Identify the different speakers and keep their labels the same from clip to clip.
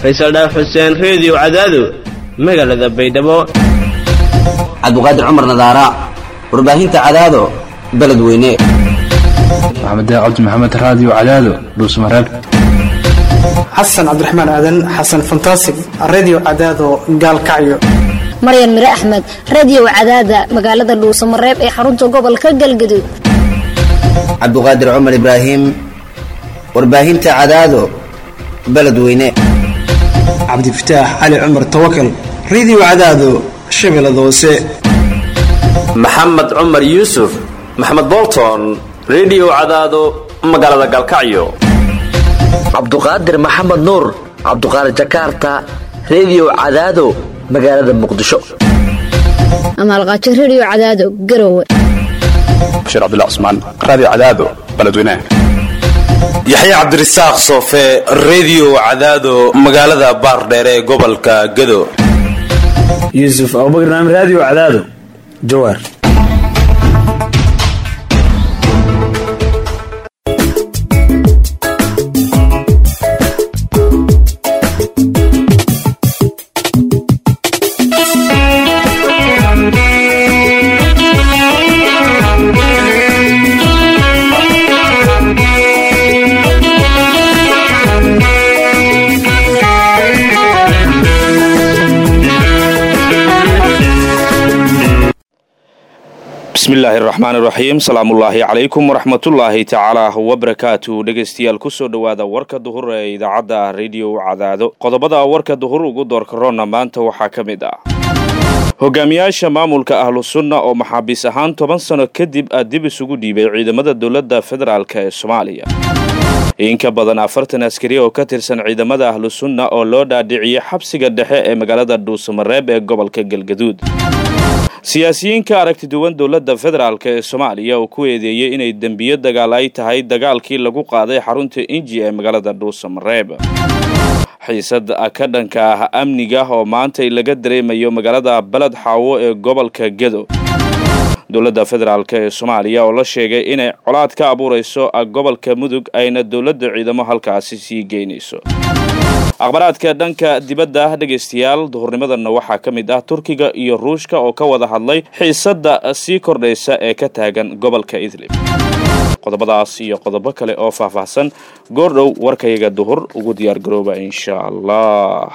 Speaker 1: faysal dhaaf xuseen reediyo cadaado magaalada baydhabo
Speaker 2: cabdiqaadir cumar nadaara warbaahinta cadaado beledweyne
Speaker 3: maxamed cabdi maxamed raadiyo cadaado dhuusmareeb
Speaker 4: xasan cabdiraxmaan aadan xasan fantasig redio cadaado gaalkacyo
Speaker 5: maryan mire axmed reediyo cadaada magaalada dhuusamareeb ee xarunta gobolka galgaduud
Speaker 2: cabdiqaadir cumar ibraahim warbaahinta cadaado beledweyne
Speaker 4: cabdifataax cali cumar tawakal redio cadaado shabeellada hoose
Speaker 6: maxamed cumar yuusuf maxamed bolton redio cadaado magaalada galkacyo
Speaker 7: cabduqaadir maxamed nuur cabduqaadir jakarta reediyo cadaado magaalada muqdisho
Speaker 5: amaalqaajo reediyo cadaado garowe
Speaker 3: bashiir cabdilla cusmaan raadiyo cadaado beledweynaha
Speaker 8: yaxya cabdirasaaq soofe reediyo cadaado magaalada baardheere ee gobolka gado
Speaker 9: yuusuf abubakar naam raadiyo cadaado jawaar
Speaker 10: bismillaahi raxmaan iraxiim salaamullaahi calaykum waraxmatullaahi tacaala wabarakaatu dhegeystayaal kusoo dhowaada warka duhur ee idaacadda rediyo cadaado qodobada warka duhur ugu doorkaroona maanta waxaa ka mid ah hogaamiyaasha maamulka ahlu sunna oo maxaabiis ahaan toban sano kadib ah dib isugu dhiibay ciidamada dowladda federaalk ee soomaaliya in ka badan afartan askari oo ka tirsan ciidamada ahlu sunna oo loo dhaadhiciyay xabsiga dhexe ee magaalada dhuusamareeb ee gobolka galgaduud siyaasiyiinka aragti duwan dowladda federaalk ee soomaaliya oo ku eedeeyey inay dembiyo dagaal ay tahay dagaalkii lagu qaaday xarunta inji ee magaalada dhuusamareeb xiisad ka dhanka ah amniga oo maantay laga dareemayo magaalada baled xaawo ee gobolka gedo dowladda federaalk ee soomaaliya oo la sheegay inay colaad ka abuurayso gobolka mudug ayna dowladda ciidamo halkaasi sii geynayso akhbaraadka dhanka dibadda dhegaystayaal duhurnimadanna waxaa ka mid ah turkiga iyo ruushka oo ka wada hadlay xiisadda sii kordhaysa ee ka taagan gobolka idlib qodobadaas iyo qodobo kale oo faahfaahsan goordhow warkayaga duhur ugu diyaargarooba insha allah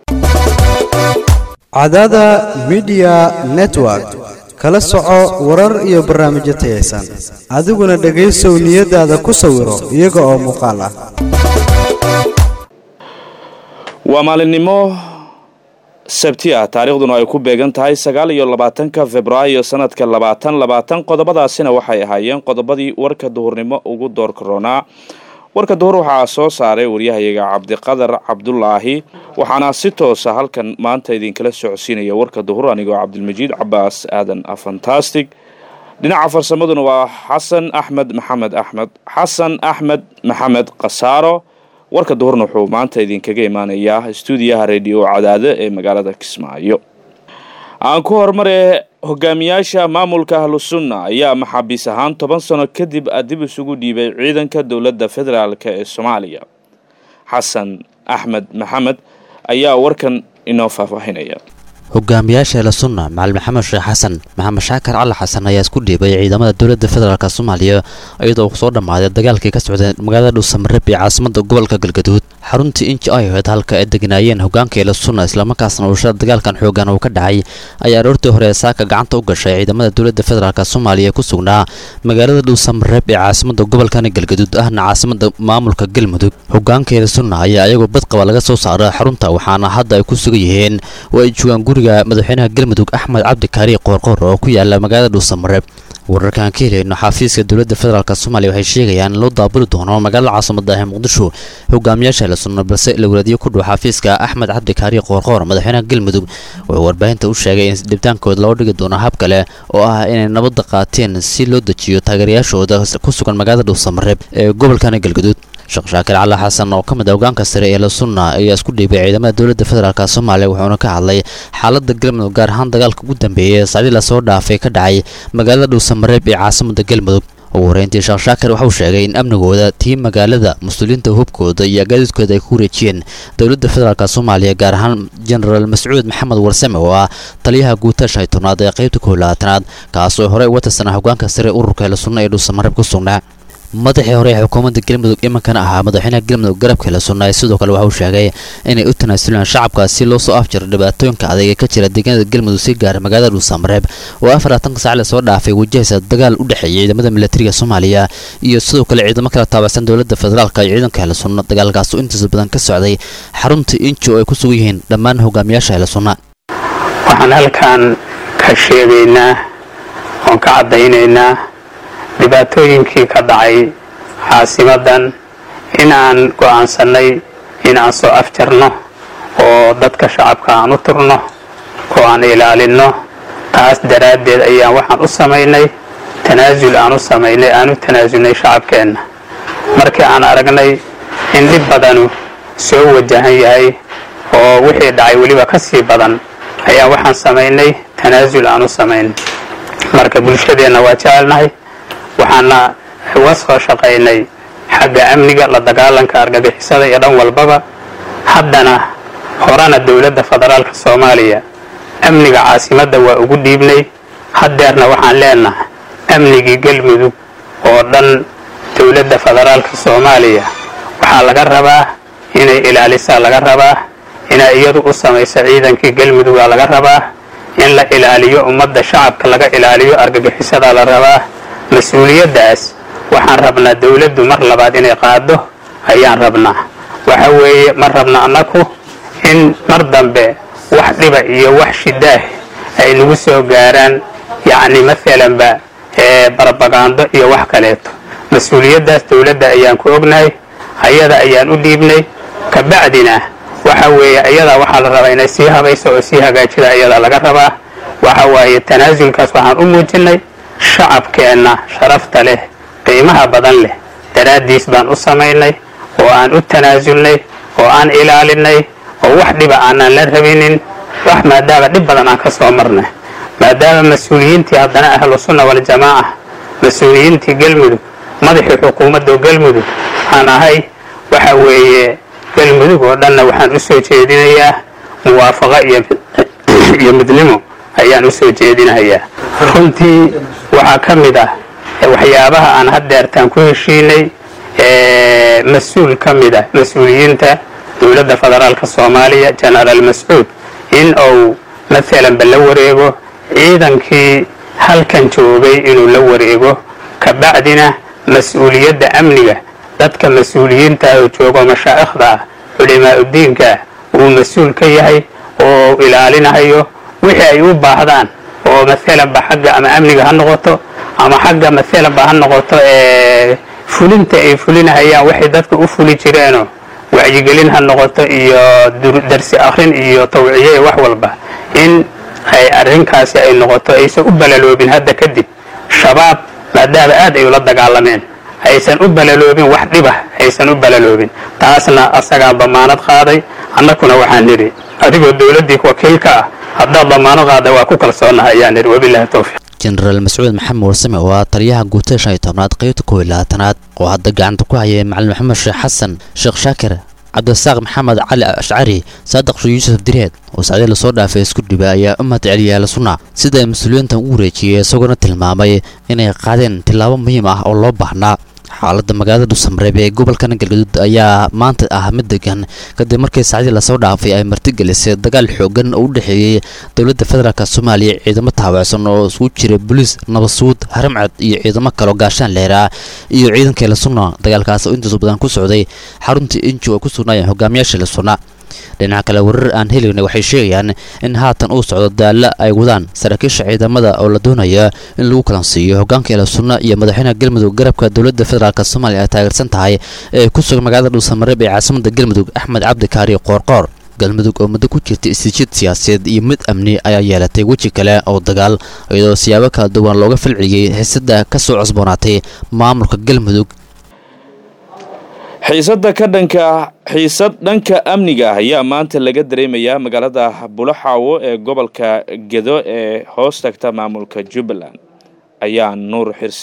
Speaker 11: cadaada midiya network kala soco warar iyo barnaamijyo tayaysan adiguna dhegaysow niyadaada ku sawiro iyaga oo muuqaal ah
Speaker 10: waa maalinimo sabti ah taariikhduna ay ku beegan tahay sagaal iyo labaatanka februaayo sanadka labaatan labaatan qodobadaasina waxay ahaayeen qodobadii warka duhurnimo ugu door karoonaa warka duhur waxaa soo saaray waryahayaga cabdiqadar cabdulaahi waxaana si toosa halkan maanta idinkala socodsiinaya warka duhur anigoo cabdilmajiid cabaas aadan fantastic dhinaca farsamaduna waa xasan axmed maxamed axmed xasan axmed maxamed khasaaro warka duhurna wuxuu maanta idinkaga imaanayaa stuudiyaha rediyo cadaado ee magaalada kismaayo aan ku horumare hogaamiyaasha maamulka ahlu sunna ayaa maxaabiis ahaan toban sano kadib dib isugu dhiibay ciidanka dowladda federaalk ee soomaaliya xasan axmed maxamed ayaa warkan inoo faahfaahinaya
Speaker 12: hogaamiyaasha eela sunna macali maxamed sheekh xasan maxamed shaakar cali xasan ayaa isku dhiibay ciidamada dowladda federaalk soomaaliya iyadoo uu soo dhammaaday dagaalkii ka socday magaalada dhuusamareeb ee caasimada gobolka galgaduud xaruntii inji ay ahayd halka ay deganaayeen hogaanka eela sunna islamarkaasna ushada dagaalkan xoogan uu ka dhacay ayaa aroortii hore saaka gacanta u gashay ciidamada dowladda federaalk soomaaliya ee ku sugnaa magaalada dhuusamareeb ee caasimada gobolkan galgaduud ahna caasimada maamulka galmudug hogaanka eela sunna ayaa iyagoo badqaba laga soo saaray xarunta waxaana hadda ay ku sugan yihiin oo ay joogaan guriga madaxweynaha galmudug axmed cabdi kaari qoorqoor oo ku yaala magaalada dhuusamareeb wararkaan ka helayno xafiiska dowladda federaalk soomaaliya waxay sheegayaan in loo daabuli doono magaalada caasimada ah ee muqdisho hogaamiyaasha la sunno balse la walaadiyo ku dhow xafiiska axmed cabdi kaari qoorqoor madaxweynaha galmudug wuxuu warbaahinta u sheegay in dhibtaankooda loo dhigi doono hab kale oo ah inay nabadda qaateen si loo dejiyo taageerayaashooda ku sugan magaalada dhuusamareeb ee gobolkan galgaduud sheekh shaakir cali xasan oo ka mid ah hogaanka sare ee la sunna ayaa isku dhiibay ciidamada dowladda federaalk soomaaliya wuxuuna ka hadlay xaalada galmudug gaar ahaan dagaalka ugu dambeeyay ee sacdii lasoo dhaafay ka dhacay magaalada dhuusamareeb ee caasimada galmudug ugu horeyntii sheekh shaakir waxauu sheegay in amnigooda tii magaalada mas-uuliyiinta hubkooda iyo gaadiidkooda ay ku wareejiyeen dowladda federaalk soomaaliya gaar ahaan jenaraal mascuud maxamed warsame oo ah taliyaha guuta shan iyo tobnaad ee qaybta kow labaatanaad kaasoo horey uga tirsanaa hogaanka sare ururka hele sunna ee dhuusamareeb ku sugnaa madaxii hore ee xukuumadda galmudug imankana ahaa madaxweynaha galmudug garabka hele sunnaay sidoo kale waxa uu sheegay inay u tanaasulaan shacabka si loo soo afjiro dhibaatooyinka adag ee ka jira deegaanada galmudug si gaara magaalada dhuusamareeb oo afar laatanka sac la soo dhaafay wajahaysa dagaal u dhexeeya ciidamada milatariga soomaaliya iyo sidoo kale ciidamo kala taabacsan dowladda federaalka iyo ciidanka hele sunna dagaalkaas oo intiisa badan ka socday xarunta inji oo ay ku sugan yihiin dhammaan hogaamiyaasha hele sunna
Speaker 13: waxaan halkan ka sheegaynaa oon ka caddaynaynaa dhibaatooyinkii ka dhacay caasimadan inaan go'aansannay inaan soo afjarno oo dadka shacabka aan u turno oo aan ilaalinno taas daraaddeed ayaan waxaan u samaynay tanaasul aan u samaynay aan u tanaasulnay shacabkeenna markii aan aragnay in dhib badanu soo wajahan yahay oo wixii dhacay weliba ka sii badan ayaa waxaan samaynay tanaasul aan u samaynay marka bulshadeenna waa jecelnahay waxaana uga soo shaqaynay xagga amniga la dagaalanka argagixisada iyo dhan walbaba haddana horena dowladda federaalka soomaaliya amniga caasimadda waa ugu dhiibnay haddeerna waxaan leenahay amnigii galmudug oo dhan dowladda federaalka soomaaliya waxaa laga rabaa inay ilaalisaa laga rabaa inay iyadu u samayso ciidankii galmudugaa laga rabaa in la ilaaliyo ummadda shacabka laga ilaaliyo argagixisadaa la rabaa mas-uuliyaddaas waxaan rabnaa dowladdu mar labaad inay qaado ayaan rabnaa waxa weeye ma rabna annaku in mar dambe wax dhiba iyo wax shidaah ay nagu soo gaaraan yacni maalanba barabagaando iyo wax kaleeto mas-uuliyaddaas dowladda ayaan ku ognahay ayada ayaan u dhiibnay kabacdina waxa weeye ayadaa waxaa la rabaa inay sii habayso oo sii hagaajida ayadaa laga rabaa waxa waaye tanaasulkaas waxaan u muujinay shacabkeenna sharafta leh qiimaha badan leh daraaddiis baan u samaynay oo aan u tanaasulnay oo aan ilaalinay oo wax dhiba aanan la rabinin wax maadaama dhib badan aan ka soo marnay maadaama mas-uuliyiintii haddana ahlu sunna waljamaaca mas-uuliyiintii galmudug madaxii xukuumadda galmudug aan ahay waxa weeye galmudug oo dhanna waxaan u soo jeedinayaa muwaafaqo iyo midnimo ayaan u soo jeedinayaa runtii waxaa ka mid ah waxyaabaha aan haddeertaan ku heshiinay mas-uul ka mid ah mas-uuliyiinta dowladda federaalka soomaaliya jenaraal mascuud in uu maalanba la wareego ciidankii halkan joogay inuu la wareego kabacdina mas-uuliyadda amniga dadka mas-uuliyiinta oo joogo mashaa'ikhda ah culimaa-udiinka uu mas-uul ka yahay oo ilaalinahayo wixii ay u baahdaan oo maalanba xagga ama amniga ha noqoto ama xagga maalanba ha noqoto fulinta ay fulinahayaan waxay dadka u fuli jireenoo wacyigelin ha noqoto iyo darsi akrin iyo tawciye wax walba in ay arrinkaasi ay noqoto aysan u balaloobin hadda kadib shabaab maadaama aad ay ula dagaalameen aysan u balaloobin wax dhibah aysan u balaloobin taasna asagaa damaanad qaaday annakuna waxaan nidhi adigoo dowladdii wakiilka ah haddaad damaanad qaada waa ku kalsoonaha ayaan nidhi wabilahi towfiiq
Speaker 12: jenaraal mascuud maxamed warsame oo ah taliyaha guutada shan iyo tobnaad qaybta kow iyo labaatanaad oo hadda gacanta ku hayay macalin maxamed sheekh xasan sheekh shaakir cabdirasaaq maxamed cali ashcari saadiq shuu yuusuf direed oo sacdii lasoo dhaafay isku dhiba ayaa u mahad celiyay ahlu sunna sida ay mas-uuliyiintan ugu wareejiyey isagoona tilmaamay inay qaadeen tillaabo muhiim ah oo loo baahnaa xaaladda magaalada dhuusamareeb ee gobolkan galgaduud ayaa maanta ah mid degan kadib markii saacdii lasoo dhaafay ay martigelisay dagaal xoogan oo u dhexeeyey dowladda federaalk soomaaliya ciidamo taabacsan oo isugu jira boliis nabadsuud haramcad iyo ciidamo kaloo gaashaan leeraa iyo ciidanka lasuna dagaalkaas oo intaas badan ku socday xaruntii inji oo ku sugnaayeen hogaamiyaasha lasuna dhinaca kale warar aan helayna waxay sheegayaan in haatan uu socdo daalla ay wadaan saraakiisha ciidamada oo la doonaya in lagu kalansiiyo hogaanka ila sunna iyo madaxweynaha galmudug garabka dowladda federaalk soomaaliya ay taageersan tahay ee ku sugan magaalada dhuusamareeb ee caasimada galmudug axmed cabdi kaari qoorqoor galmudug oo muddo ku jirta istiijid siyaasadeed iyo mid amni ayaa yeelatay weji kale oo dagaal iyadoo siyaabo kala duwan looga falceliyey xiisada ka soo cusboonaatay maamulka galmudug
Speaker 10: xiisada ka dhanka xiisad dhanka amniga ah ayaa maanta laga dareemayaa magaalada bulaxaawo ee gobolka gedo ee hoos tagta maamulka jubbaland ayaa nuur xirsi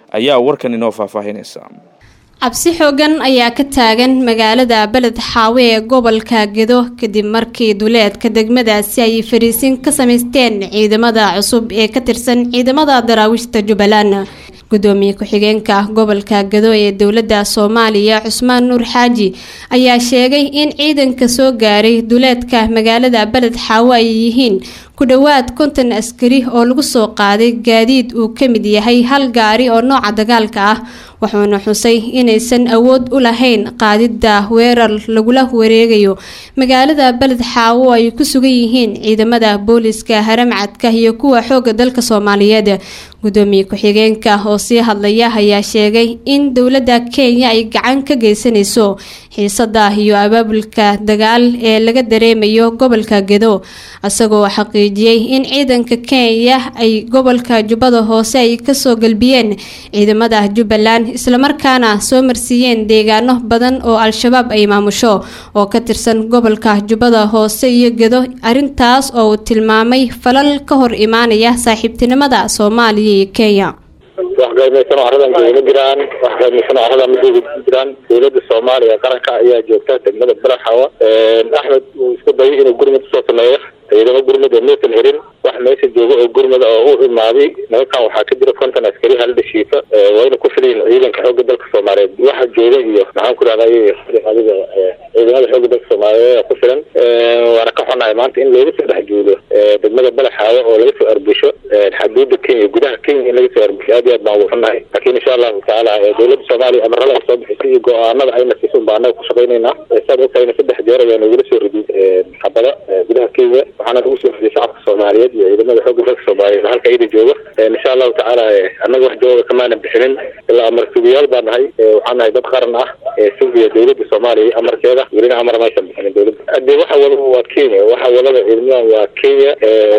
Speaker 10: ayaa warkan inoo faahfaahinaysa
Speaker 14: cabsi xoogan ayaa ka taagan magaalada beled xaawe ee gobolka gedo kadib markii duleedka degmadaasi ay fariisin ka samaysteen ciidamada cusub ee ka tirsan ciidamada daraawiishta jubbaland gudoomiye ku-xigeenka gobolka gado ee dowladda soomaaliya cusmaan nuur xaaji ayaa sheegay in ciidanka soo gaaray duleedka magaalada beled xaawe ay yihiin ku dhowaad konton askari oo lagu soo qaaday gaadiid uu ka mid yahay hal gaari oo nooca dagaalka ah wuxuuna xusay inaysan awood u lahayn qaadidda weerar lagula wareegayo magaalada beled xaawo ay ku sugan yihiin ciidamada booliska haramcadka iyo kuwa xooga dalka soomaaliyeed gudoomiye ku-xigeenka oo sii hadlaya ayaa sheegay in dowladda kenya ay gacan ka geysanayso xiisada iyo abaabulka dagaal ee laga dareemayo gobolka gedo isagoo xaqiijiyey in ciidanka kenya ay gobolka jubbada hoose ay kasoo galbiyeen ciidamada jubbaland islamarkaana soo marsiiyeen deegaano badan oo al-shabaab ay maamusho oo ka tirsan gobolka jubbada hoose iyo gedo arintaas oo uu tilmaamay falal ka hor imaanaya saaxiibtinimada soomaaliya iyo kenya
Speaker 15: wax qaymaysan oo arradan jooga jiraan wax qaymaysan oo arradan madooga ku jiraan dowladda soomaaliya qaranka ayaa joogta degmada balaxawa axmed uu isku dayay inuu gurmad usoo sameeyo ciidamo gurmad oo maysan herin wax meesha jooga oo gurmada oo u imaaday nimankan waxaa ka jira konton askari hal dhashiifa wayna ku filayin ciidanka xoogga dalka soomaaliyeed waxa jooga iyo maxaan ku rahday adiga ciidamada xoogga dalka soomaaliyeed ku filan waana ka xunahay maanta in looga soo dhex juulo degmada balaxaawo oo laga soo arbusho xaduudda kenya gudaha kenya in laga soo arbusho aad iyo aad baan ugu xunahay laakiin insha allahu tacaala dowladda soomaaliya amarada ay soo bixisay iyo go-aanada ayna siisun baa anaga ku shaqaynaynaa saad ogtahayna saddex jeer ayaa nagula soo ridiyay xabada gudaha kenya waxaana lagu soo ridiyay shacabka soomaaliyeed iyo ciidamada xoogga dalka soomaaliyeed halka ida jooga insha allahu tacaala annaga wax jawaaga kamaana bixinin ilaa amar sugiyaal baa nahay waxaan nahay dad qaran ah ee sugiya dowladda soomaaliya amarkeeda welina amar maysan bixinin dowladda hadee waxa wadaba waa kenya waxa wadaba ciidamadan waa kenya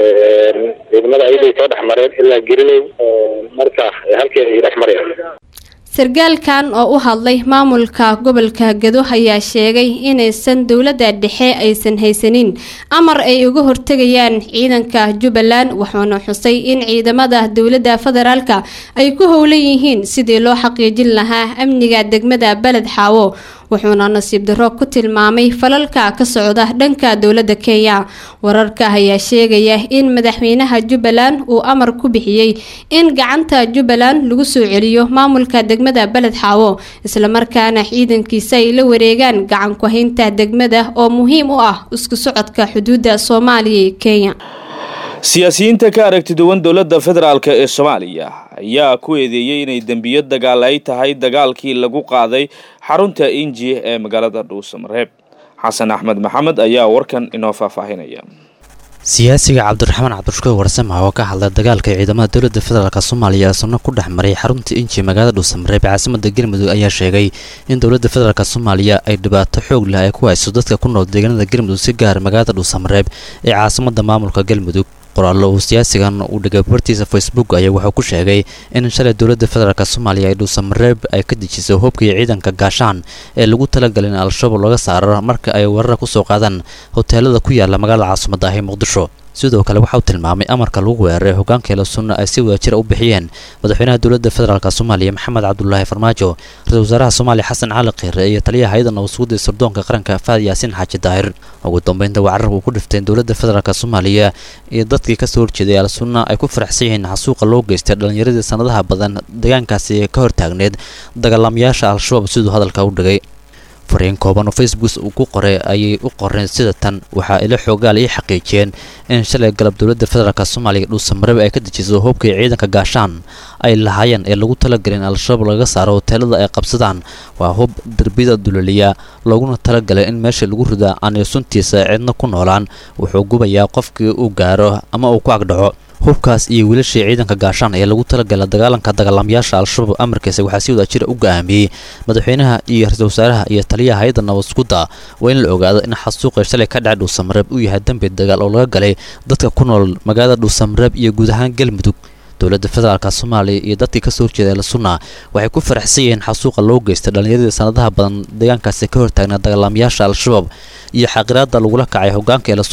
Speaker 15: ciidamada ayaday soo dhex mareen ilaa gerileyn marka halkeeda ay dhex marayaan
Speaker 14: sargaalkan oo u hadlay maamulka gobolka gado ayaa sheegay inaysan dowladda dhexe aysan haysanin amar ay uga hortegayaan ciidanka jubbaland wuxuuna xusay in ciidamada dowladda federaalka ay ku howlan yihiin sidii loo xaqiijin lahaa amniga degmada beled xaawo wuxuuna nasiib darro ku tilmaamay falalka ka socda dhanka dowladda kenya wararka ayaa sheegaya in madaxweynaha jubbaland uu amar ku bixiyey in gacanta jubbaland lagu soo celiyo maamulka degmada beled xaawo islamarkaana ciidankiisa ay la wareegaan gacan ku-haynta degmada oo muhiim u ah isku socodka xuduudda soomaaliya iyo kenya
Speaker 10: siyaasiyiinta ka aragti duwan dowladda federaalk ee soomaaliya ayaa ku eedeeyey inay dembiyo dagaal ay tahay dagaalkii lagu qaaday xarunta inji ee magaalada dhuusamareeb xasan axmed maxamed ayaa warkan inoo faahfaahinaya
Speaker 12: siyaasiga cabdiraxmaan cabdishukuur warsame oo ka hadlay dagaalka ciidamada dowladda federaalk soomaaliya ee sunno ku dhex maray xarunta inji magaalada dhuusamareeb ee caasimada galmudug ayaa sheegay in dowladda federaalk soomaaliya ay dhibaato xoog leh ay ku hayso dadka ku nool deegaanada galmudug si gaara magaalada dhuusamareeb ee caasimada maamulka galmudug qoraallo uu siyaasigan uu dhigay bartiisa facebook ayaa wuxuu ku sheegay in shalay dowladda federaalk soomaaliya ay dhuusamareeb ay ka dejisay hubkii ciidanka gaashaan ee lagu talagalay in al-shabaab laga saaro marka ay weerara kusoo qaadaan hoteelada ku yaala magaalada caasimada ah ee muqdisho sidoo kale waxa uu tilmaamay amarka lagu weeraray hogaankeela sunna ay si wadajira u bixiyeen madaxweynaha dowladda federaalk soomaaliya maxamed cabdulaahi farmaajo ra-isul wasaaraha soomaaliya xasan cali khiire iyo taliyaha hay-ada nabadsuguda ee sirdoonka qaranka faad yaasiin xaaji daahir ugu dambeynta waa carabka uu ku dhiftay in dowladda federaalk soomaaliya iyo dadkii kasoo horjeeday al sunna ay ku faraxsan yihiin xasuuqa loo geystay dhallinyaradii sanadaha badan deegaankaasi ee ka hortaagneed dagaalamayaasha al-shabaab siduu hadalka u dhigay fariin kooban oo facebook uu ku qoray ayay u qoreen sida tan waxaa ilo xoogaal ii xaqiijiyeen in shalay galab dowladda federaalk soomaaliya dhuusamareeb ay ka dejiso hubkii ciidanka gaashaan ay lahaayeen ee lagu talagalay in al-shabaab laga saaro hoteelada ay qabsadaan waa hub derbiyada dulaliya looguna talagalay in meesha lagu ridaa aanay suntiisa cidna ku noolaan wuxuu gubayaa qofkii uu gaaro ama uu ku agdhaco hubkaas iyo wiilashii ciidanka gaashaan ee lagu talagala dagaalanka dagaalamayaasha al-shabaab amarkiisa waxaa si wadajira u go-aamiyey madaxweynaha iyo ra-isul wasaaraha iyo taliyaha hay-adda nabadsugudda waa in la ogaado in xasuuqii shalay ka dhacay dhuusamareeb uu yahay dembi dagaal oo laga galay dadka ku nool magaalada dhuusamareeb iyo guud ahaan galmudug dowladda federaalk soomaaliya iyo dadkii kasoo horjeeda el sunna waxay ku faraxsan yihiin xasuuqa loo geystay dhallinyaradii sanadaha badan deegaankaasi ka hortaagnaa dagaalamayaasha al-shabaab iyo xaqiraada lagula kacay hogaanka el sunna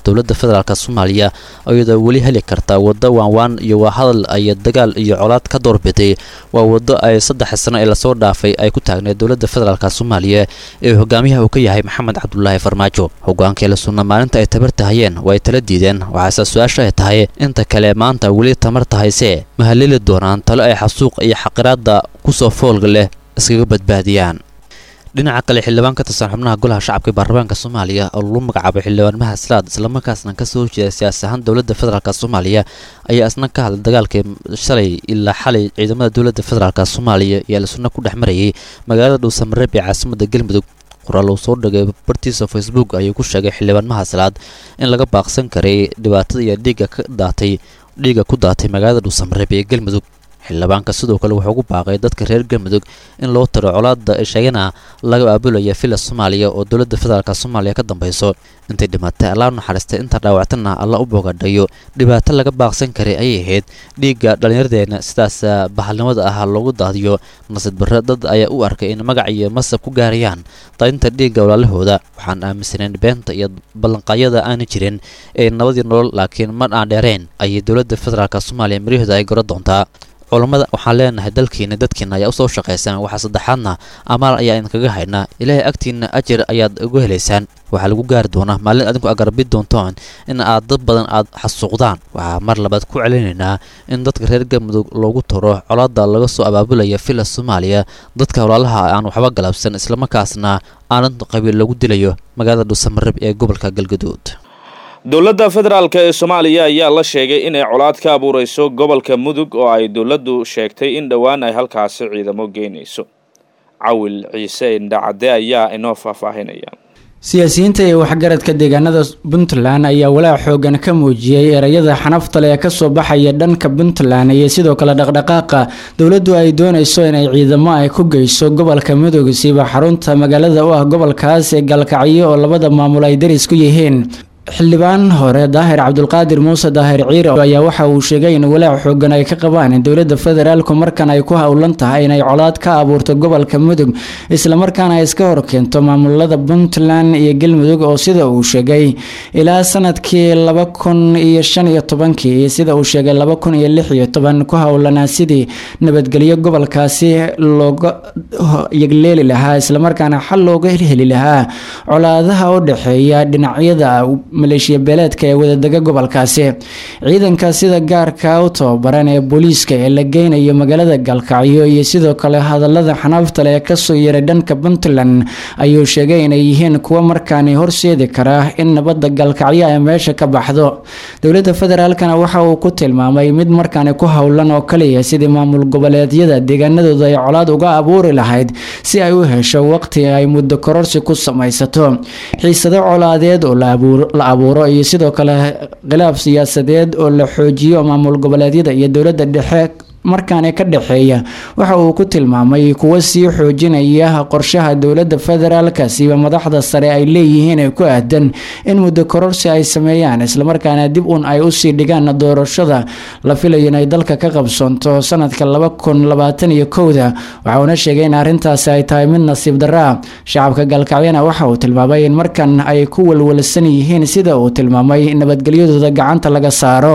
Speaker 12: dowladda federaalk soomaaliya iyadoo weli heli karta waddo waanwaan iyo waa hadal ay dagaal iyo colaad ka doorbiday waa waddo ay saddex sano ee lasoo dhaafay ay ku taagneed dowladda federaalk soomaaliya ee hogaamiyaha uu ka yahay maxamed cabdulaahi farmaajo hogaankii la sunna maalinta ay tabartahayeen waa ay tala diideen waxaase su-aasha ay tahay inta kale maanta weli tamar tahayse ma halili doonaan talo ay xasuuq iyo xaqiraada kusoo foolga leh iskaga badbaadiyaan dhinaca kale xildhibaan ka tirsan xubnaha golaha shacabka ee baarlamaanka soomaaliya oo lagu magacaabay xildhibaan mahadslaad islamarkaasna kasoo horjeeda siyaasi ahaan dowladda federaalk soomaaliya ayaa isna ka hadlay dagaalkii shalay ilaa xalay ciidamada dowladda federaalk soomaaliya iyo al-sunna ku dhex marayay magaalada dhuusamareeb ee caasimada galmudug qoraal uu soo dhigay bartiisa facebook ayuu ku sheegay xildhibaan mahadslaad in laga baaqsan karay dhibaatada iyo dhiigga ka daatay dhiigga ku daatay magaalada dhuusamareeb ee galmudug xildhibaanka sidoo kale wuxuu ugu baaqay dadka reer galmudug in loo tiro colaada sheegana laga aabulaya villa soomaaliya oo dowladda federaalk soomaaliya ka dambeyso intay dhimatay allaa naxariistay inta dhaawactana alla u boogadhayo dhibaato laga baaqsan karay ayay ahayd dhiigga dhallinyaradeenna sidaas bahalnimada ah loogu daadiyo nasiid barre dad ayaa u arkay in magac iyo masab ku gaarayaan daadinta dhiigga walaalahooda waxaan aaminsanayn beenta iyo ballanqaayada aana jirin ee nabadii nolol laakiin mar aan dheerayn ayay dowladda federaalk soomaaliya maryaheeda ay goro doontaa culammada waxaan leenahay dalkiina dadkiina ayaa usoo shaqaysaan waxaa saddexaadna amaal ayaa idinkaga haynaa ilaahay agtiina ajir ayaad ugu helaysaan waxaa lagu gaari doonaa maalin adinku agarbi doontaan in aad dad badan aad xasuuqdaan waxaa mar labaad ku celinaynaa in dadka reer galmudug loogu taro colaada laga soo abaabulaya villa soomaaliya dadka walaalaha aan waxba galabsan islamarkaasna aanan qabiil lagu dilayo magaalada dhuusamareeb ee gobolka galgaduud
Speaker 10: dowladda federaalk ee soomaaliya ayaa la sheegay inay colaad ka abuureyso gobolka mudug oo ay dowladdu sheegtay in dhowaan ay halkaasi ciidamo geynayso cawil ciise indhacade ayaa inoo faahfaahinaya
Speaker 16: siyaasiyiinta iyo waxgaradka deegaanada puntland ayaa walaac xoogan ka muujiyey ereyada xanaftale ee kasoo baxaya dhanka puntland iyo sidoo kale dhaqdhaqaaqa dowladdu ay dooneyso inay ciidamo ay ku geyso gobolka mudug siiba xarunta magaalada u ah gobolkaas ee gaalkacyo oo labada maamul ay daris ku yihiin xildhibaan hore daahir cabdulqaadir muuse daahir ciire ayaa waxa uu sheegay in walaac xoogan ay ka qabaan in dowladda federaalku markan ay ku howlan tahay inay colaad ka abuurto gobolka mudug islamarkaana ay iska horkeento maamulada puntland iyo galmudug oo sida uu sheegay ilaa sanadkii laba kun iyo shan iyo tobankii iyo sida uu sheegay laba kun iyo lix iyo toban ku howlanaa sidii nabadgelyo gobolkaasi looga yegleeli lahaa islamarkaana xal looga heli lahaa colaadaha u dhexeeya dhinacyada maleeshiya beeleedka ee wadadega gobolkaasi ciidanka sida gaarka u tababaran ee booliiska ee la geynayo magaalada gaalkacyo iyo sidoo kale hadalada xanaafta leh ee kasoo yeeray dhanka puntland ayuu sheegay inay yihiin kuwo markaani horseedi kara in nabadda gaalkacyo ay meesha ka baxdo dowladda federaalkana waxa uu ku tilmaamay mid markaani ku howlan oo kaliya sidii maamul goboleedyada deegaanadooda ay colaad uga abuuri lahayd si ay u hesho waqti ay muddo kororsi ku samaysato xiisado colaadeed oo la abuuro iyo sidoo kale khilaaf siyaasadeed oo la xoojiyo maamul goboleedyada iyo dowladda dhexe markaani ka dhexeeya waxa uu ku tilmaamay kuwo sii xoojinaya qorshaha dowladda federaalka siiba madaxda sare ay leeyihiin ee ku aadan in muddo kororsi ay sameeyaan islamarkaana dib un ay usii dhigaan doorashada la filayo inay dalka ka qabsoonto sanadka laba kun labaatan iyo kowda waxauna sheegay in arrintaasi ay tahay mid nasiib daraa shacabka gaalkacyana waxa uu tilmaamay in markan ay ku walwalsan yihiin sida uu tilmaamay nabadgelyadooda gacanta laga saaro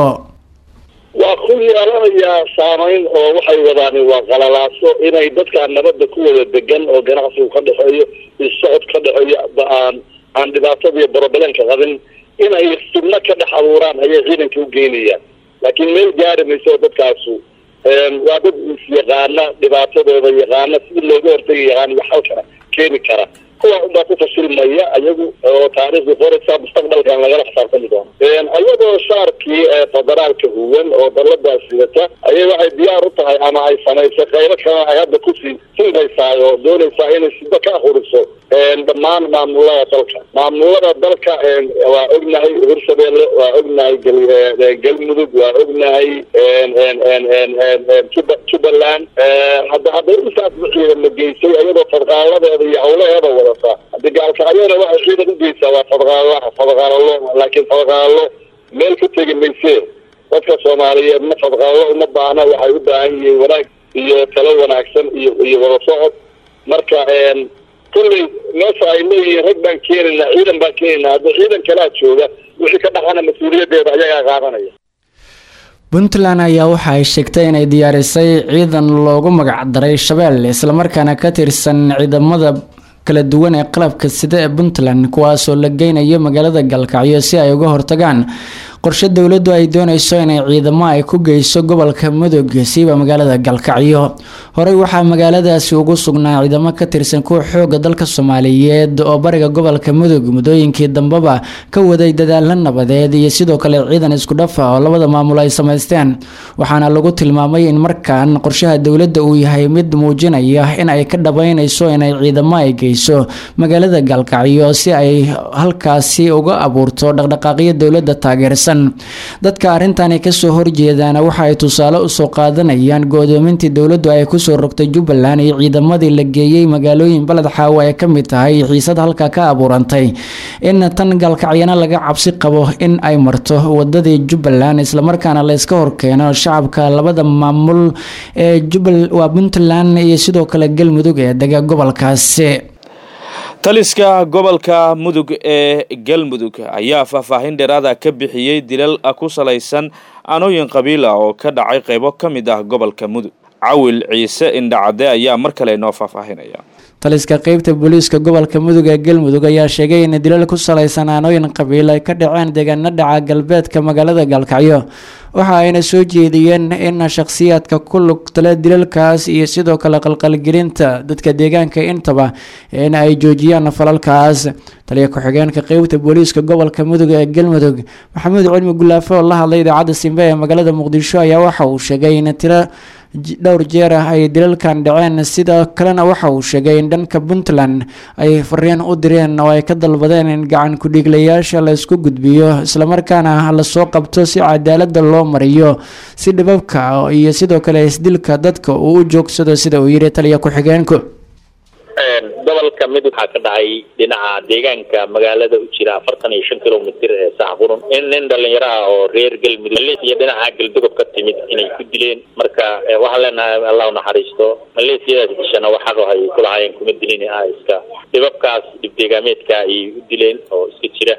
Speaker 15: waa ku yeelanayaa saamayn oo waxay wadaan waa qalalaaso inay dadkaan nabadda ku wada degan oo ganacsigu ka dhexeeyo isocod ka dhexeeyo aan aan dhibaatada iyo borobalenka qabin inay fidno ka dhex abuuraan ayay ciidanka u geynayaan laakiin meel gaari mayso dadkaasu waa dad is-yaqaana dhibaatadooda yaqaana sidii looga hortagi yaqaan iyo xalkana keeni kara kuwa unbaa ku fashilmaya ayagu oo taariikhda qoraysa mustaqbalkan lagala xisaabtami doono ayadoo shaarkii federaalka huwan oo daladaas sidata ayay waxay diyaar u tahay ama ay samaysay qaybo kalena ay hadda kusii silmaysaa oo doonaysaa inay sida ka ahuriso dhammaan maamulada dalka maamulada dalka waa ognahay hirshabeelle waa ognahay galmudug waa ognahay jubbaland hadda hadda intaas ciidama geysay ayadoo fadqaaladeeda iyo hawlaheeda wadata haddi gaalkacyona waxay ciidan ugeysaa waa fadqaalaha fadqaalalo laakiin fadqaalalo meel ka tegi maysee dadka soomaaliyeed ma fadqaalalo uma baahna waxay u baahan yihiin wanaag iyo talo wanaagsan iyo iyo wada socod marka kulley meesha ay leeyihiin rag baan keenayna ciidan baan keenayna hadda ciidan kalaa jooga wixii ka dhaqana mas-uuliyadeeda ayagaa qaadanaya
Speaker 16: puntland ayaa waxa ay sheegtay inay diyaarisay ciidan loogu magacdaray shabeelle islamarkaana ka tirsan ciidamada kala duwan ee qalabka sida ee puntland kuwaasoo la geynayo magaalada galkacyo si ay uga hortagaan qorshe dowladdu ay dooneyso inay ciidamo ay ku geyso gobolka mudug siiba magaalada galkacyo horey waxaa magaaladaasi ugu sugnaa ciidamo ka tirsan kuwa xooga dalka soomaaliyeed oo bariga gobolka mudug muddooyinkii dambeba ka waday dadaalo nabadeed iyo sidoo kale ciidan isku dhafa oo labada maamul ay samaysteen waxaana lagu tilmaamay in markaan qorshaha dowladda uu yahay mid muujinaya in ay ka dhabeyneyso inay ciidamo ay geyso magaalada galkacyo si ay halkaasi uga abuurto dhaqdhaqaaqyo dowladda taageersan dadka arrintani kasoo horjeedaana waxa ay tusaale usoo qaadanayaan go-doomintii dowladdu ay kusoo rogtay jubbaland iyo ciidamadii la geeyey magaalooyin baled xaawo ay ka mid tahay xiisad halka ka abuurantay in tan galkacyana laga cabsi qabo in ay marto wadadii jubbaland islamarkaana layska horkeeno shacabka labada maamul ee waa puntland iyo sidoo kale galmudug ee dega gobolkaasi
Speaker 10: taliska gobolka mudug ee galmudug ayaa faahfaahin dheeraada ka bixiyey dilal ku salaysan anooyin qabiila oo ka dhacay qaybo ka mid ah gobolka mudug cawil ciise indhacade ayaa mar kale noo faahfaahinaya
Speaker 16: taliska qeybta booliiska gobolka mudug ee galmudug ayaa sheegay in dilal ku salaysan aanooyin qabiil ay ka dhaceen deegaano dhaca galbeedka magaalada gaalkacyo waxa ayna soo jeediyeen in shakhsiyaadka ku lugtale dilalkaas iyo sidoo kale qalqalgelinta dadka deegaanka intaba in ay joojiyaan falalkaas taliya ku-xigeenka qeybta booliiska gobolka mudug ee galmudug maxamuud cilmi gulaafo oo la hadlay idaacadda simbe ee magaalada muqdisho ayaa waxa uu sheegay in tiro dhowr jeer ah ay dilalkan dhaceen sidoo kalena waxa uu sheegay in dhanka puntland ay fariin u direen oo ay ka dalbadeen in gacan ku-dhiiglayaasha la isku gudbiyo islamarkaana lasoo qabto si cadaalada loo mariyo si dhibabka iyo sidoo kale isdilka dadka uu u joogsado sida uu yidhi taliya ku-xigeenku
Speaker 15: gobolka mid waxaa ka dhacay dhinaca deegaanka magaalada u jira afartan iyo shan kilomitr ee saxqurun in nin dhalinyaro ah oo reer galmudug iyo dhinaca galdogob ka timid inay ku dileen marka waxaan leenahay allah naxariisto maleesiyadaas dishana wax xaq ay ku lahaayeen kuma dilin ah iska dhibabkaas dhibdeegaameedka ayay u dileen oo iska jira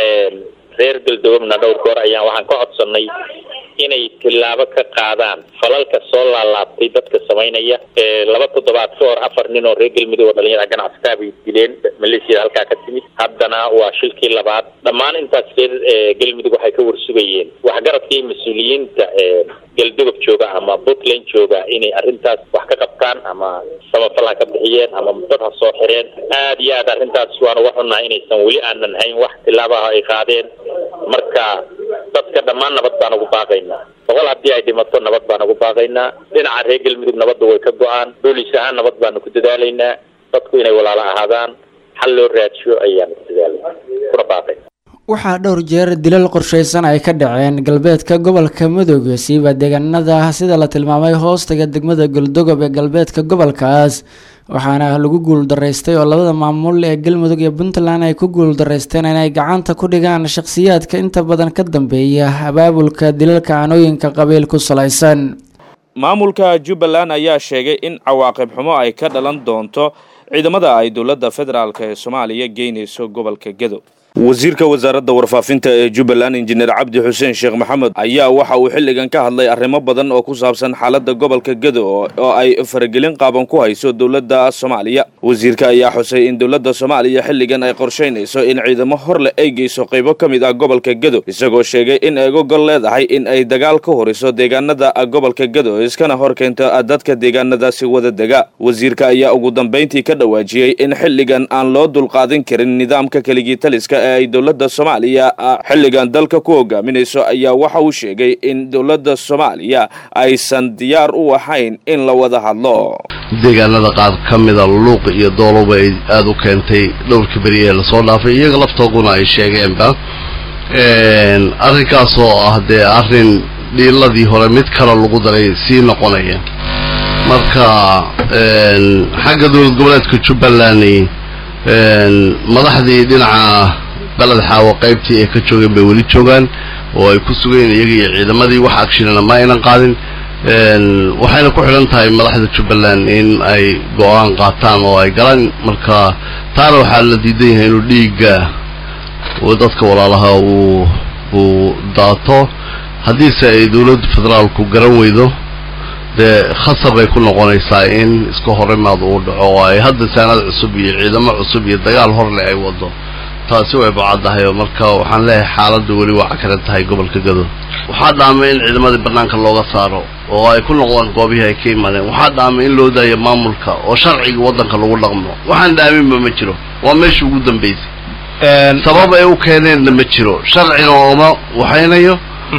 Speaker 15: reer galdogobna dhowr goor ayaan waxaan ka codsanay inay tillaabo ka qaadaan falalka soo laalaabtay dadka samaynaya laba toddobaad ka hor afar nin oo reer galmudug oo dhalinyara ganacsataa bay dileen maleesiyada halkaa ka timid haddana waa shilkii labaad dhammaan intaas reer galmudug waxay ka warsugayeen waxgaradka iyo mas-uuliyiinta galdogob jooga ama puntland jooga inay arrintaas wax ka qabtaan ama samafal ha ka bixiyeen ama dad ha soo xireen aad iyo aad arrintaas waan uga xunnahay inaysan weli aanan hayn wax tilaabaha ay qaadeen marka dadka dhammaan nabad baan ugu baaqaynaa boqol haddii ay dhimato nabad baan ugu baaqaynaa dhinaca reer galmudug nabadda way ka go-aan booliis ahaan nabad baanu ku dadaalaynaa dadku inay walaalo ahaadaan xal loo raajiyo ayaanu ku dadaalayna kuna baaqayna
Speaker 16: waxaa dhowr jeer dilal qorsheysan ay ka dhaceen galbeedka gobolka mudug siiba deegaanada sida la tilmaamay hoostaga degmada galdogob ee galbeedka gobolkaas waxaana lagu guuldaraystay oo labada maamul ee galmudug iyo puntland ay ku guuldaraysteen inay gacanta ku dhigaan shakhsiyaadka inta badan ka dambeeya abaabulka dilalka aanooyinka qabiil ku salaysan
Speaker 10: maamulka jubbaland ayaa sheegay in cawaaqib xumo ay ka dhalan doonto ciidamada ay dowladda federaalk ee soomaaliya geynayso gobolka gedo wasiirka wasaaradda warfaafinta ee jubbaland injineer cabdi xuseen sheekh maxamed ayaa waxa uu xilligan ka hadlay arrimo badan oo ku saabsan xaaladda gobolka gedo oo ay faragelin qaaban ku hayso dowladda soomaaliya wasiirka ayaa xusay in dowladda soomaaliya xilligan ay qorshaynayso in ciidamo horleh ay geyso qaybo ka mid ah gobolka gedo isagoo sheegay in ay gogol leedahay in ay dagaal ka horiso deegaanada gobolka gedo iskana hor keento dadka deegaanadaasi wada dega wasiirka ayaa ugu dambayntii ka dhawaajiyey in xilligan aan loo dulqaadin karin nidaamka keligii taliska ee ay dowladda soomaaliya xilligan dalka ku hogaaminayso ayaa waxa uu sheegay in dowladda soomaaliya aysan diyaar u ahayn in la wada hadlo
Speaker 17: deegaanada qaar ka mida luuq iyo dooloba ay aada u keentay dhowrkii beri ee lasoo dhaafay iyaga laftooduna ay sheegeenba arrinkaas oo ah dee arrin dhiiladii hore mid kale lagu daray sii noqonaya marka xagga dowlad goboleedka jubbaland madaxdii dhinaca baled xaawo qaybtii ay ka joogeen bay weli joogaan oo ay ku sugeen iyaga iyo ciidamadii wax agshinana ma aynan qaadin waxayna ku xidhan tahay madaxda jubbaland in ay go-aan qaataan oo ay galaan marka taana waxaa la diidan yahay inuu dhiigga oo dadka walaalaha uu uu daato haddiise ay dowladda federaalku garan weydo dee khasab ay ku noqonaysaa in iska horimaad uu dhaco oo ay hadda saanad cusub iyo ciidamo cusub iyo dagaal horle ay wado taasi way bacaddahay oo marka waxaan leeyahay xaaladda weli waa cakaran tahay gobolka gado waxaa dhaamay in ciidamadii bannaanka looga saaro oo ay ku noqdaan goobihii ay ka imaadeen waxaa dhaamay in loo daayo maamulka oo sharciga waddanka lagu dhaqmo waxaan dhaaminba ma jiro waa meeshii ugu dambaysay sabab ay u keeneenna ma jiro sharcina ooma waxaynayo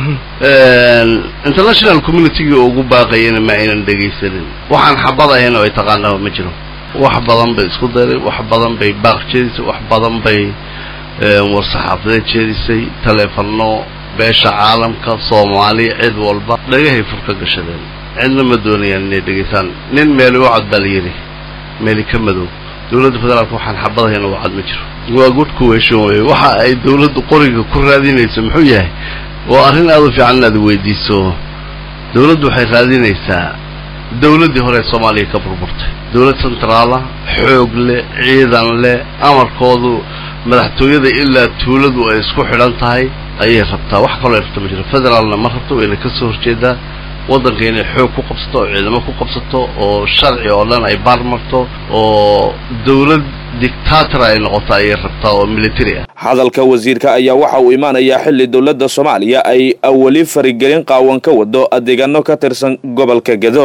Speaker 17: international communitygii ugu baaqayana ma aynan dhegaysanin waxaan xabad ahayn oo ay taqaanaba ma jiro wax badan bay isku daray wax badan bay baaq jeedisay wax badan bay war-saxaafadeed jeedisay taleefano beesha caalamka soomaaliya cid walba dhagahay fur ka gashadeen cidna ma doonayaan inay dhegaysaan nin meeli u cad baa la yidhi meeli ka madow dowladda federaalka waxaan xabad ahayn oo cad ma jiro waa good kuweeshan weye waxa ay dowladdu qoriga ku raadinayso muxuu yahay waa arrin aada u fiican inaad weydiiso dowladdu waxay raadinaysaa dowladdii hore ee soomaaliya ka burburtay dowlad centraala xoog leh ciidan leh amarkoodu madaxtooyada ilaa tuuladu ay isku xidhan tahay ayay rabtaa wax kaloo ay rabta ma jiro federaalna ma rabto wayna ka soo horjeedaa waddanka inay xoog ku qabsato oo ciidamo ku qabsato oo sharci oo dhan ay baar marto oo dowlad dictator ay noqoto ayay rabtaa oo military ah
Speaker 10: hadalka wasiirka ayaa waxa uu imaanayaa xilli dowladda soomaaliya ay weli farigelin qaawan ka wado adeegano ka tirsan gobolka gedo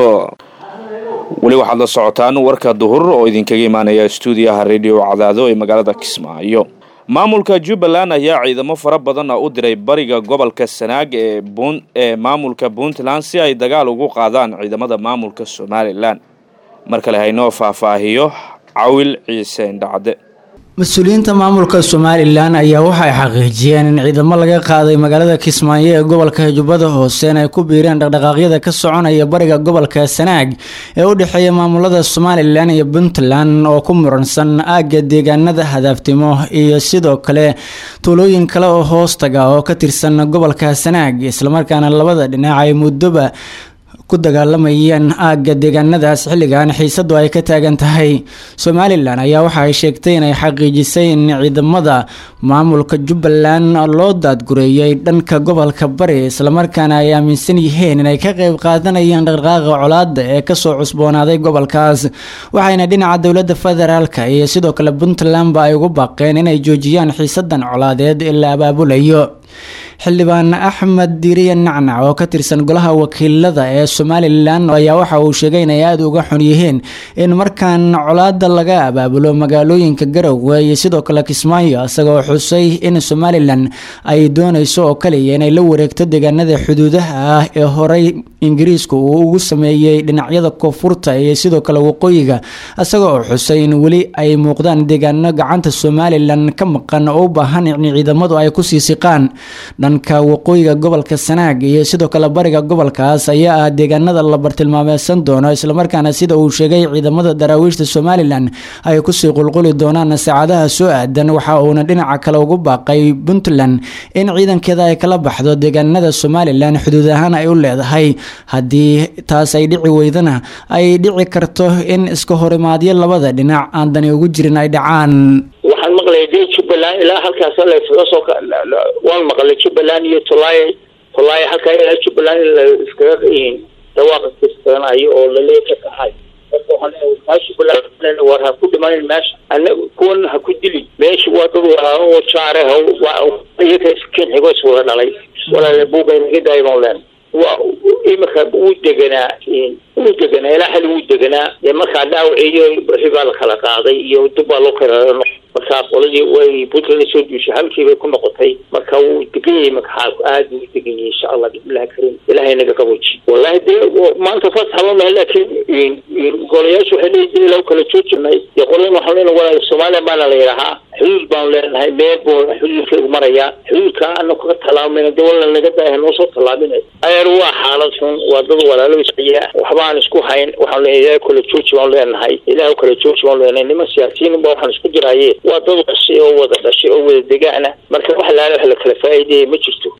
Speaker 10: weli waxaad la socotaan warka duhur oo idinkaga imaanaya stuudiyaha radio cadaado ee magaalada kismaayo maamulka jubbaland ayaa ciidamo fara badan u diray bariga gobolka sanaag ee ee maamulka puntland si ay dagaal ugu qaadaan ciidamada maamulka somalilan mar kale haynoo faahfaahiyo cawil ciise indhacde
Speaker 16: mas-uuliyiinta maamulka somalilan ayaa waxay xaqiijiyeen in ciidamo laga qaaday magaalada kismaayo ee gobolka jubbada hoose in ay ku biireen dhaqdhaqaaqyada ka soconaya bariga gobolka sanaag ee u dhexeeya maamulada somalilan iyo puntland oo ku muransan aagga deegaanada hadaaftimo iyo sidoo kale tuulooyin kale oo hoostaga oo ka tirsan gobolka sanaag islamarkaana labada dhinac ay muddoba ku dagaalamayeen aagga deegaanadaas xilligan xiisadu ay ka taagan tahay somalilan ayaa waxa ay sheegtay inay xaqiijisay in ciidamada maamulka jubbaland loo daadgureeyay dhanka gobolka bari islamarkaana ay aaminsan yihiin inay ka qeyb qaadanayaan dhaqdhaqaaqa colaada ee kasoo cusboonaaday gobolkaas waxayna dhinaca dowlada federaalka iyo sidoo kale puntlandba ay ugu baaqeen inay joojiyaan xiisadan colaadeed ee la abaabulayo xildhibaan axmed diiriye nacnac oo ka tirsan golaha wakiilada ee somalilan ayaa waxa uu sheegay inay aada uga xun yihiin in markaan colaada laga abaabulo magaalooyinka garowe iyo sidoo kale kismaayo isagoo xusay in somalilan ay dooneyso oo kaliya inay la wareegto deegaanada xuduudaha ah ee horey ingiriisku uu ugu sameeyey dhinacyada koonfurta iyo sidoo kale waqooyiga isagoo oo xusay in weli ay muuqdaan deegaano gacanta somalilan ka maqan oo u baahan in ciidamadu ay kusii siqaan dhanka waqooyiga gobolka sanaag iyo sidoo kale bariga gobolkaas ayaa ah deegaanada la bartilmaameysan doono islamarkaana sida uu sheegay ciidamada daraawiishta somalilan ay kusii qulquli doonaan saacadaha soo aadan waxa uuna dhinaca kale ugu baaqay puntland in ciidankeeda ay kala baxdo deegaanada somalilan xuduud ahaan ay u leedahay haddii taas ay dhici weydana ay dhici karto in iska horimaadyo labada dhinac aan dani ugu jirin ay dhacaan
Speaker 18: waxaan maqlaya dee jubbaland ilaa halkaas layskaga soo waan maqlay jubbaland iyo tulaaya tulaaya halkaa ilaa jubbaland in la iskaga dhawaaqa kiskanayo oo lalee ka kaxay marka waxaan leeyahay kaa jubbaland war ha ku dhimanin meesha anaga kuwan ha ku dilin meesha waa dad walaalo oo jaare ha iyaga iskin xigo iswada dhalay walaale buugay naga daaya baan leen waa imika wuu deganaa wuu deganaa ilaa xali wuu deganaa dee markaa dhaawaciyo wixii baa la kala qaaday iyo dib baa loo kala markaa qoladii way puntland soo duushay halkii bay ku noqotay marka wuu degan yahay makaxaalku aad buu u degan yahay insha allah bismillahi karim ilaahay naga qabooji wallahi dee maanta fasax ma mahe laakiin golayaashu waxay leeyihin ilaw kala joojinay iyo qolan waxaan leenahay walaal soomaaliya baana la yidhahaa xuduud baanu leenahay meel buu xuduudkeegu marayaa xuduudka anagu ka tallaamayna dee wala naga daaha noo soo tallaabinay ayer waa xaalad xun waa dad walaalo isciya waxba aan isku hayn waxaan leenahay ilaah kala jooji baanu leenahay ilaah kala jooji baanu leenahay niman siyaasiyiin ba waxaan isku jiraaye waa dad dhashay oo wada dhashay oo wada degaana marka wax laala wax la kala faa'iideeyay ma jirto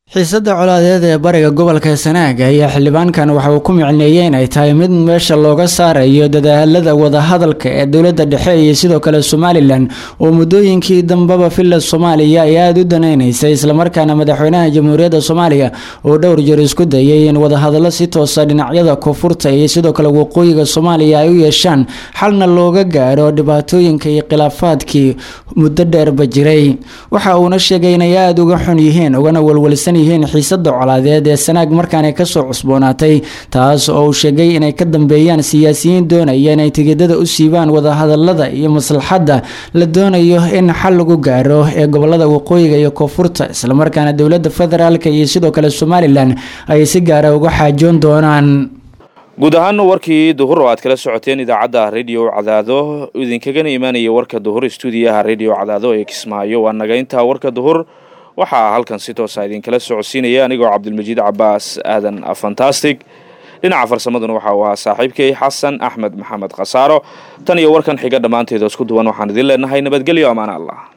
Speaker 16: xiisadda colaadeed ee bariga gobolka sanaag ayaa xildhibaankan waxa uu ku micneeyey inay tahay mid meesha looga saarayo dadaalada wadahadalka ee dowladda dhexe iyo sidoo kale somalilan oo muddooyinkii dambeba villa soomaaliya ay aada u danaynaysay islamarkaana madaxweynaha jamhuuriyadda soomaaliya oo dhowr jeer isku dayay in wadahadallo si toosa dhinacyada koonfurta iyo sidoo kale waqooyiga soomaaliya ay u yeeshaan xalna looga gaaro dhibaatooyinka iyo khilaafaadkii muddo dheerba jiray waxa uuna sheegay inay aada uga xun yihiin ugana walwalsan yihiin xiisada colaadeed ee sanaag markaana kasoo cusboonaatay taas oo uu sheegay inay ka dambeeyaan siyaasiyiin doonaya inay tigidada u siibaan wadahadalada iyo maslaxadda la doonayo in xal lagu gaaro ee gobolada waqooyiga iyo koonfurta islamarkaana dowlada federaalk iyo sidoo kale somalilan ay si gaara uga xaajoon doonaan
Speaker 10: guud ahaan warkii duhur oo aad kala socoteen idaacadda radio cadaado idinkagana imaanaya warka duhur stuudiyaha radio cadaado ee kismaayo waa naga intaa warka duhur waxaa halkan si toosa idinkala socodsiinaya anigoo cabdilmajiid cabaas aadan fantastic dhinaca farsamaduna waxa uu ahaa saaxiibkay xasan axmed maxamed khasaaro tan iyo warkan xiga dhammaanteeda isku duwan waxaan idin leenahay nabadgelyo amaana allah